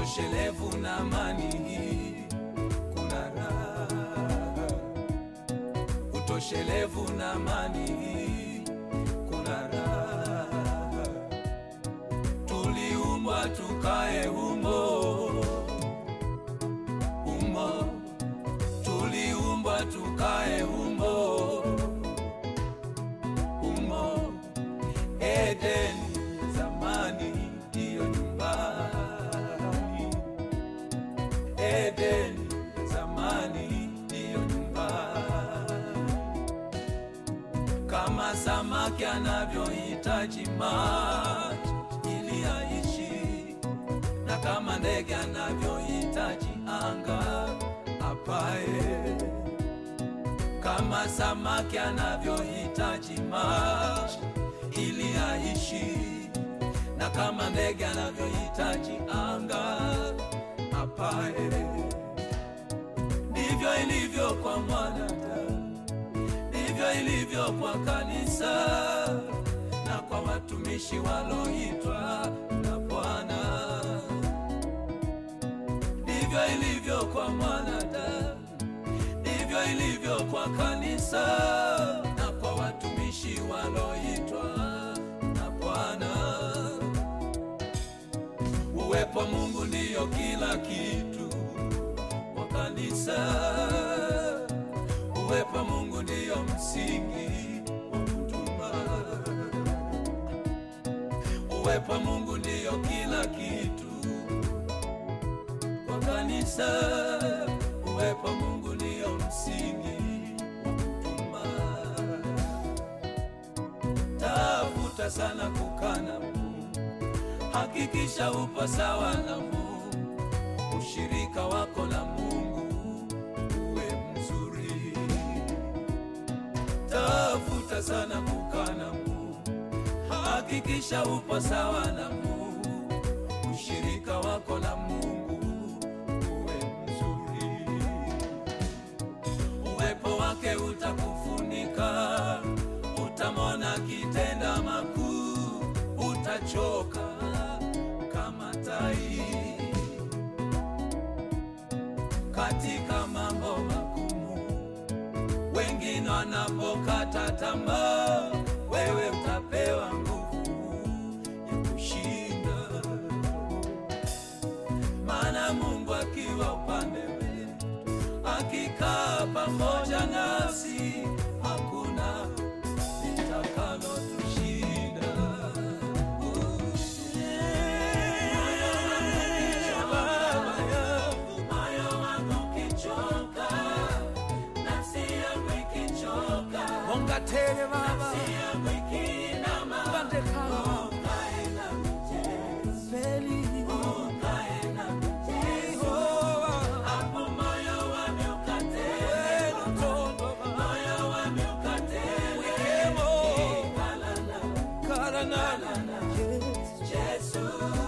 utoshelevu na amani, kuna raha. Utoshelevu na amani, kuna raha. Tuliumbwa tukae humo humo, tuliumbwa tukae humo humo. Edeni zamani ndiyo nyumbani, Edeni zamani ndiyo nyumbani. Kama samaki anavyohitaji maji ili aishi, na kama ndege anavyohitaji anga apae, kama samaki anavyohitaji maji ili aishi, na kama ndege anavyohitaji anga apae, ndivyo ilivyo kwa mwanadamu, ndivyo ilivyo kwa kanisa na kwa watumishi waloitwa na Bwana. Ndivyo ilivyo kwa mwanadamu, ndivyo ilivyo kwa kanisa na kwa watumishi waloitwa na Bwana. Uwepo wa Mungu ndiyo kila kitu kwa kanisa. Uwepo wa Mungu ndiyo msingi wa huduma. Uwepo wa Mungu ndiyo kila kitu kwa kanisa. Uwepo wa Mungu ndiyo msingi wa huduma. Tafuta sana kukaa na Mungu, hakikisha upo sawa na Mungu, ushirika wako na Mungu uwe mzuri. Tafuta sana kukaa na Mungu, hakikisha upo sawa na Mungu, ushirika wako na Mungu uwe mzuri. Uwepo wake utakufunika, utamwona kitenda makuu, utachoka kama tai katika mambo magumu. Wengine wanapokata tamaa, wewe utapewa nguvu ya kushinda, maana Mungu akiwa upande wetu, akikaa pamoja nasi, hakuna litakalo tushinda. Baba yangu, moyo wangu ukichoka, nafsi yangu ikichoka, Onga tele baba nafsi yangu ikiinama, Bande kama. ukae na michezo, Beli ukae na michezo. Jehova Hapo moyo wangu ukatele, Wenu tondo baba moyo wangu ukatele, Wemo. ikala na Karanana Yesu.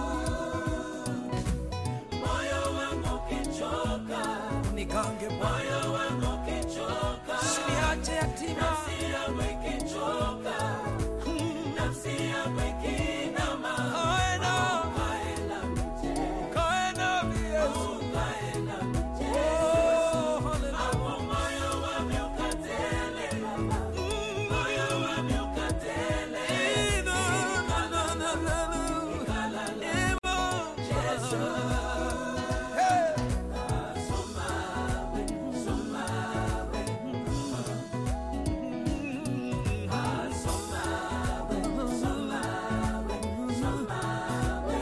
Moyo wangu ukichoka, Nigange Bwana moyo wangu ukichoka, Usiniache yatima nafsi yangu ikichoka, nafsi yangu ikiinama, Kaena ukae na michezo, Kaena Yesu ukae na michezo. Oh hallelujah Hapo moyo wangu ukatele, moyo wangu ukatele, Ina na na na na na ikala na Imo Yesu. Hey Somawe, somawe, ah, somawe, somawe, somawe.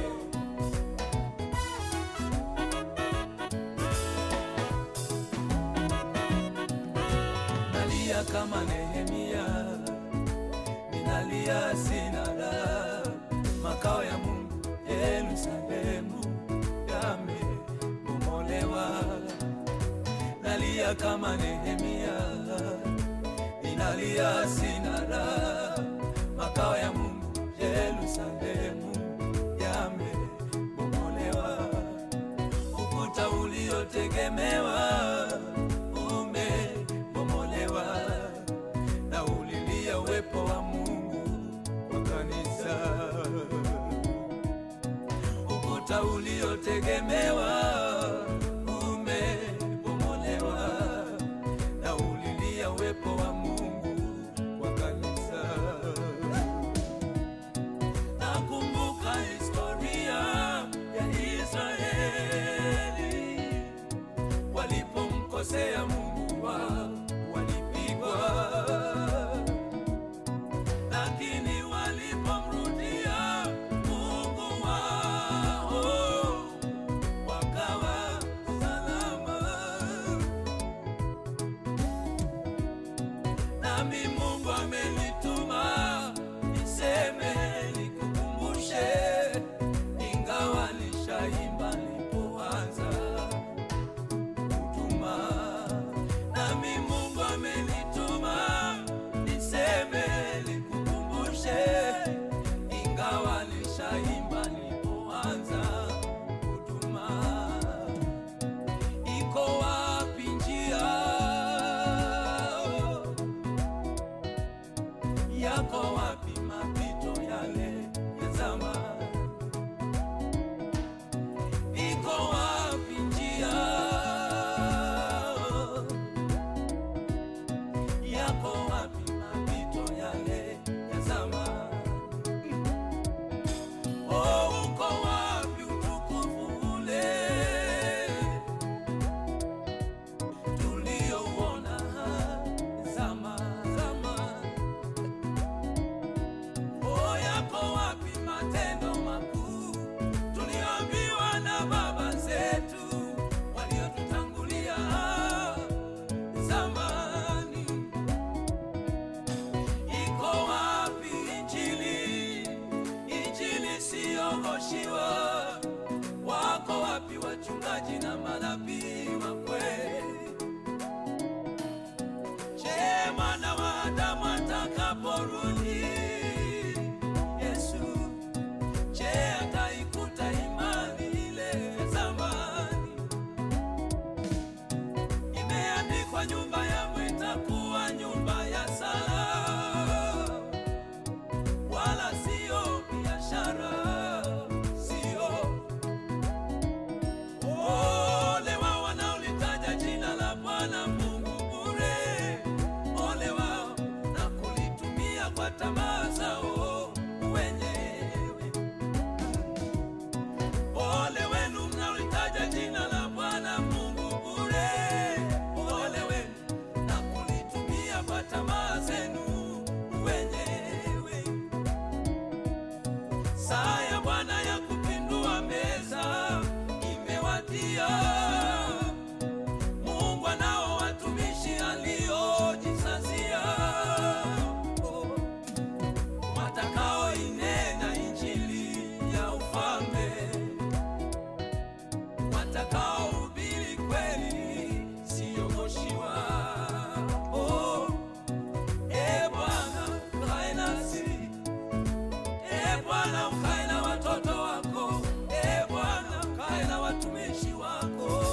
Nalia kama Nehemia, ninalia sina raha, makao ya Mungu Yerusalemu yamebomolewa. Nalia kama Nehemia, ninalia sina raha, makao ya Mungu Yerusalemu yamebomolewa. Ukuta uliotegemewa umebomolewa, na ulilia uwepo wa Mungu kwa kanisa. Ukuta ukuta uliotegemewa umebomolewa, na ulilia uwepo wa Mungu kwa kanisa. Nakumbuka historia ya Israeli walipomkosea Mungu wao walipigwa, lakini walipomrudia Mungu wao wakawa salama. Nami Mungu amenituma niseme, nikukumbushe, ingawa nishaimba nilipoanza huduma. Nami Mungu amenituma niseme, nikukumbushe, ingawa nishaimba nilipoanza huduma. Iko wapi njia yako wapi mapito yale ya zamani? Iko wapi njia yako wapi mapito yale ya zamani? Oh, uko wapi utukufu ule tuliouona zamani? zamani? Oh, yako wapi matendo makuu tuliambiwa na baba zetu waliotutangulia zamani? Iko wapi Injili, Injili siyooshiwa? Wako wapi wachungaji na manabii wa kweli? Je, mwana wa Adamu atakaporudi Yesu, je, ataikuta imani ile ya zamani? Imeandikwa, nyumba yangu itakuwa nyumba ya sala, wala sio biashara, sio Ole wao wanaolitaja jina la Bwana Mungu bure, ole wao na kulitumia kwa tamaa zao wenyewe. Ole wenu mnaolitaja jina la Bwana Mungu bure, ole wenu na kulitumia kwa tamaa zenu wenyewe. Saa ya Bwana ya kupindua meza imewadia. Mungu anao watumishi aliojisazia, oh, watakaoinena injili ya ufalme, watakaohubiri kweli siyogoshiwa. Oh, e Bwana kae nasi E Bwana ukae na watoto wako, E Bwana ukae na watumishi wako.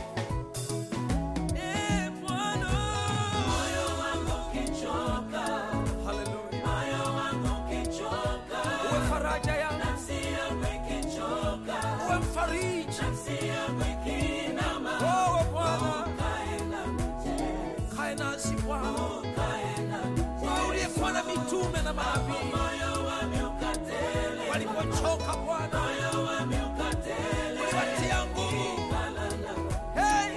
E Bwana, moyo wangu ukichoka, Haleluya. moyo wangu ukichoka, Uwe faraja yangu, nafsi yangu ikichoka, uwe mfariji. nafsi yangu ikinama, Wewe Bwana, ukae nami Yesu, kae nasi Bwana. ukae nami Wewe uliyekuwa na mitume na manabii moyo wangu ukatele, walipochoka Bwana, moyo wangu ukatele, uliwatia nguvu. kalala Hey,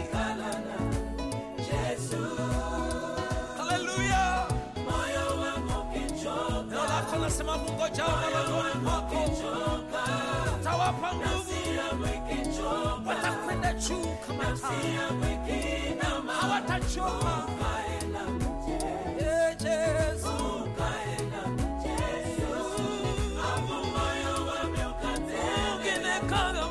Yesu, haleluya. moyo wangu ukichoka, Neno lako nasema kungojao malangoni mwako ukichoka, utawapa nguvu, nafsi yangu ikichoka, watakwenda juu kama nafsi tai, yangu ikinama, hawatachoka. ukae nami Yesu, Ee Yesu, ukae nami Yesu, hapo moyo wangu ukatele, ungenekana